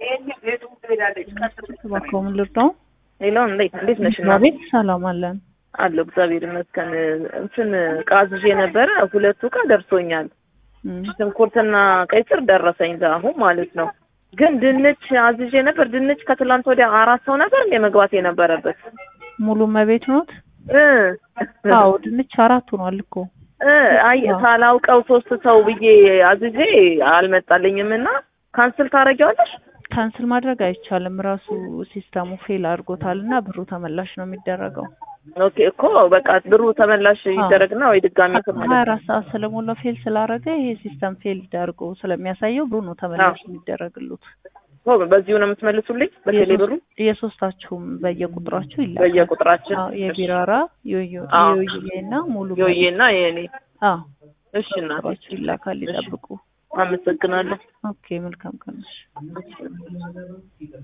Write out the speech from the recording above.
እባክዎ ምን ልርዳው? ሌላ እንዴት እንዴት ነሽ? እና ቤት ሰላም አለን። አለሁ እግዚአብሔር ይመስገን። እንትን ዕቃ አዝዤ ነበረ ሁለቱ ዕቃ ደርሶኛል። እም፣ ሽንኩርትና ቀይ ስር ደረሰኝ አሁን ማለት ነው። ግን ድንች አዝዤ ነበር። ድንች ከትላንት ወዲያ አራት ሰው ነበር እንደ መግባት የነበረበት ሙሉ መቤት ኖት? እ አዎ ድንች አራት ሆኗል እኮ። እ አይ ሳላውቀው ሶስት ሰው ብዬ አዝዤ አልመጣልኝም እና ካንስል ታደርጊዋለሽ? ካንስል ማድረግ አይቻልም። ራሱ ሲስተሙ ፌል አድርጎታል እና ብሩ ተመላሽ ነው የሚደረገው። ኦኬ እኮ በቃ ብሩ ተመላሽ ይደረግና ወይ ድጋሚ እንትን ሀያ ማለት አራት ሰዓት ስለሞላው ፌል ስላደረገ ይሄ ሲስተም ፌል አድርጎ ስለሚያሳየው ብሩ ነው ተመላሽ የሚደረግሉት። ነው። በዚሁ ነው የምትመልሱልኝ? በቴሌ ብሩ የሶስታችሁም በየቁጥራችሁ ይላካል። በየቁጥራችን አዎ የቢራራ ዮዮ አዎ። ዮዮዬ እና ሙሉ ዮዬና የኔ አዎ እሺ እናቴ ቁጥራችሁ ይላካል። ይጠብቁ። አመሰግናለሁ። ኦኬ መልካም ቀን። እሺ።